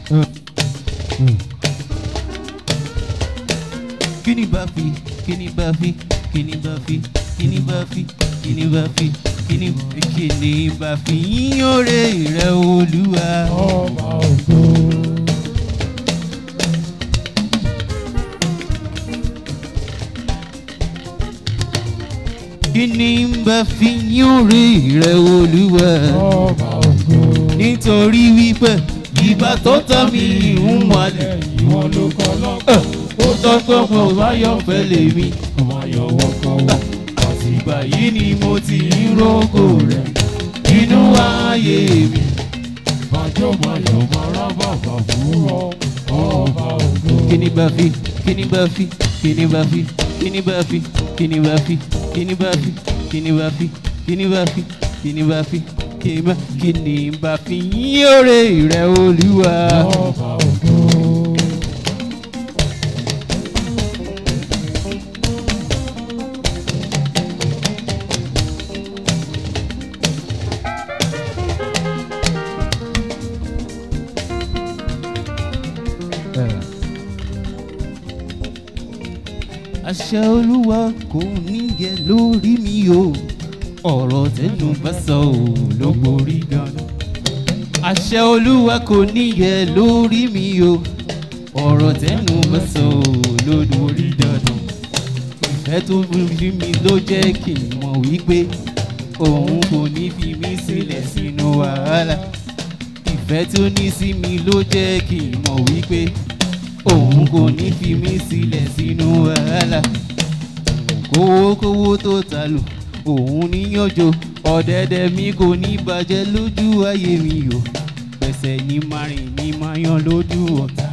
kíni bá fi kíni bá fi kíni bá fi kíni bá fi kíni bá fi kíni kíni bá fi yín òrè rẹ olúwa. ọba ògo. kíni bá fi yín òrè rẹ olúwa. ọba ògo. nítorí wípé ìgbà tó tọ́ mi ń wọlé ìwọ ló kọ́ lọ́kọ̀. ó tọ́ pé mo bá yọ fẹ́ lèmi. ọmọ yọwọ́ kọ́wọ́. àtìgbà yìí ni mo ti ń rógò rẹ̀ nínú ayé mi. bàjọ́ máa yọ̀ máa rá bàbà fún ọ. ọba ògo. kíni bá fi kíni bá fi kíni bá fi kíni bá fi kíni bá fi kíni bá fi kíni bá fi kíni bá fi kíni bá fi kíni bá kíni bá fi yín òrè rẹ olúwa. ọba ògo. àṣẹ olúwa kò níyẹ lórí mi o ọ̀rọ̀ tẹnu bá sọ ò ló borí ganan. àṣẹ olúwa kò níyẹ lórí mi o ọ̀rọ̀ tẹnu bá sọ ò ló borí dandan. ìfẹ́ tó fi mi ló jẹ́ kí n mọ̀ wípé òun kò ní fi mí sílẹ̀ sínú wàhálà. ìfẹ́ tó ní sí mi ló jẹ́ kí n mọ̀ wípé òun kò ní fi mí sílẹ̀ sínú wàhálà kówókówó tó ta lò òun níyànjọ ọ̀dẹ̀dẹ̀ mi kò ní bàjẹ́ lójú ayé mi o pẹ̀sẹ̀ ní márìn ní máa yan lójú ọ̀tá